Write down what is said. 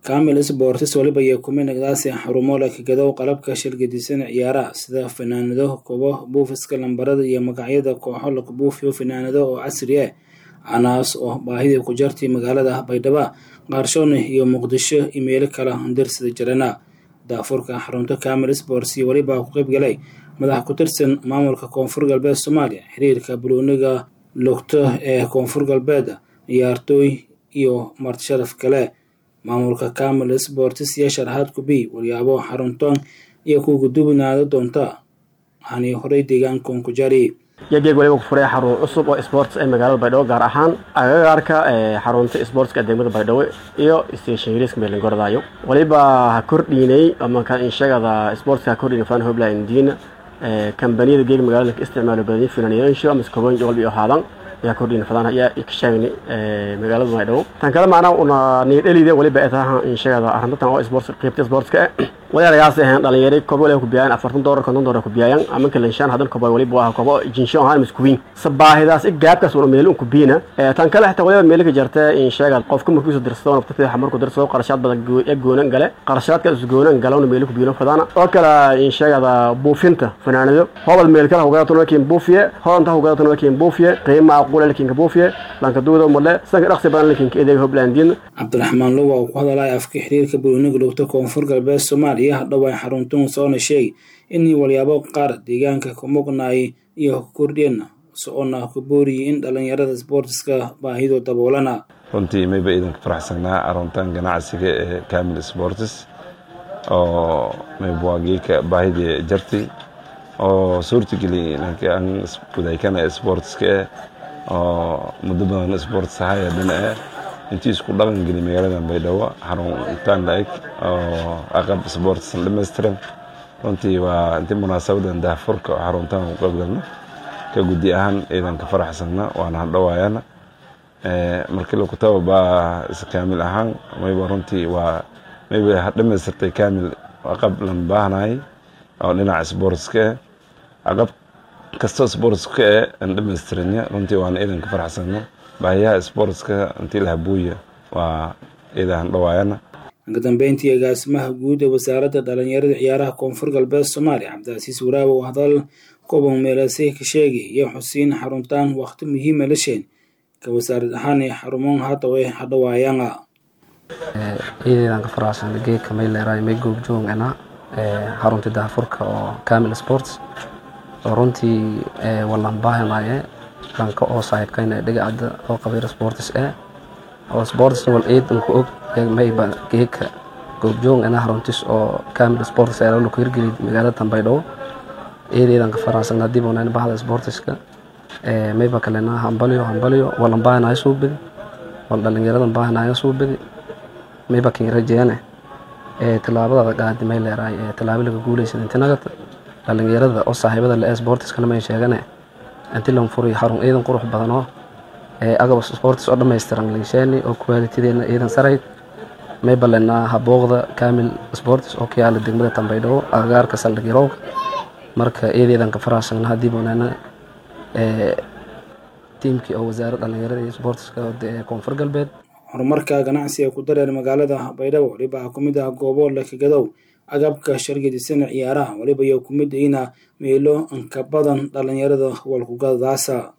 kamil sports waliba iyo kuminagdaasi xarumo leh kagadow qalabka shirgadisan ciyaaraha sida fanaanado kubo buufiska lambarada iyo magacyada kooxo laku buufiyo fanaanado oo casri ah canaas oo baahidii ku jartay magaalada baydhabo qaarshoone iyo muqdisho iyo meelo kala darsida jirana daafurka xarunta kamil sports iyo weliba ku qayb galay madax ku tirsan maamulka koonfur galbeed soomaaliya xiriirka buluuniga lugto ee koonfur galbeed ciyaartooy iyo martisharaf kale maamulka kamil sports iyo sharaxaad kubi walyaabo xaruntan iyo ku gudubnaada doonta hani horey deegaankan ku jari yageeg waliba ku furay xarun cusub oo sports ee magaalada baydhabo gaar ahaan agagaarka xarunta sportska degmada baydhabo iyo station hiriska meelingordaayo waliba ha kordhiinay amanka inshagada sportska ha kordhiinay fan hobla indiina kambaniyada geeg magaalada ka isticmaalo badanya finaaniyaasho ama iskobooyin walba iyo haadan ayaa kordhiina fadaan ayaa ka sheegnay magaalada baydhabo tan kale macnaa una niyadhelide waliba ay tahay inshagada arrintan oo sports qaybta sportska walaalayaas ahayn dhalinyaro kobo waliba ku biyaayan afartan doolar konton doolar ku biyaayan ama kalanshaan hadan kobo waliba waa kobo jinsho ahaan miskuwiin sabaahidaas i gaabkaas una meel ku biina tan kale xitaa waliba meel ka jarta in sheegad qofka markiisu dirsado nafta fiixa markuu dirsado qarashaad badan ya goonan gale qarashaadka is goonan gale una meel ku biino fadana oo kale in sheegada buufinta fanaanado hobal meel kale hogada tuna kiin buufiye hodanta hogada tuna kiin buufiye qiima aqula lakiin ka buufiye lanka duuda umale sanka dhaqsi badan lakiin ka edeega hoblandin cabdiraxmaan luwa oo ku hadalaya afka xiriirka buluuniga lugta koonfur galbeed soomaaliya hadhow ay xaruntan soona sheegay inay walyaabo qaar deegaanka ka muqnaay iyo kordheen soona ku booriyay in dhalinyarada sportska baahido daboolana runtii mayba idanka faraxsanaa aruntan ganacsiga ee kamil sports oo maybwaagika baahidii jartay oo suurtageli an wadaykana sportska eh oo muddo badan sports ahaya dhina eh intii isku dhaqan geli magaalada baydhabo xaruntaan la-eg oo aqab sportsan dhammaystiran runtii waa intii munaasabadan daahfurka oo xaruntaan ku qaybgalno ka guddi ahaan ciidanka faraxsanna waana hadhowaayana markii lagu tababaa kaamil ahaan mayba runtii waa mayba dhammaystirtay kaamil aqab lan baahnay oo dhinaca sportska eh aqab kastoo sportska eh aan dhammaystiranya runtii waana ciidanka faraxsanno baahiyaha sportska intii la habuuya waa ciidahan dhawaayana ka dambeyntii agaasimaha guud ee wasaaradda dhalinyarada ciyaaraha koonfur galbeed soomaaliya cabdicasiis waraabe oo hadal koban meelase ka sheegay iyo xusiin xaruntaan waqti muhiima lasheen ka wasaarad ahaan ee xarumoon hadda ee hadhawaayana ciidadan ka faraxsan geedka may leeraay may goobjoogana xaruntii daafurka oo camil sports oo runtii wallan baahanaye dhanka oo saaxiibkayna dhigacada oo qabiir sports eh oo sports wal ciidanku og mayba geeka goobjoog ina haruntis oo camil sports ee lagu hirgeli magaalada Tanbaydhabo ciidan ka farasan hadii boonaan bahda sportska ee mayba kalena hambaliyo hambaliyo walan baahanayo soo bidi wal dhalinyaradan baahanayo soo bidi mayba kin rajeene ee talaabada qaadi may leeray ee talaabo laga guuleysan inta nagata dhalinyarada oo saaxiibada la sportska lama sheegane intii lan furay xarun ciidan qurux badan oo ee agab sports oo dhameystiran leesheeni oo quality-deena ciidan sareyd may balena habooqda kamil sports oo ka yaala degmada Tanbaydhabo agagaarka saldhig yarowga marka ciidan ka farasan hadii boonana ee tiimkii oo wasaaradda dhalinyarada iyo sportska ee koonfur galbeed horumarka ganacsiga ku dareer magaalada baydhabo waliba ku mid ah goobo la kagadow agabka shargadisan ciyaaraha waliba iyo ku mid ina meelo inka badan dhalinyarada walkugadaasa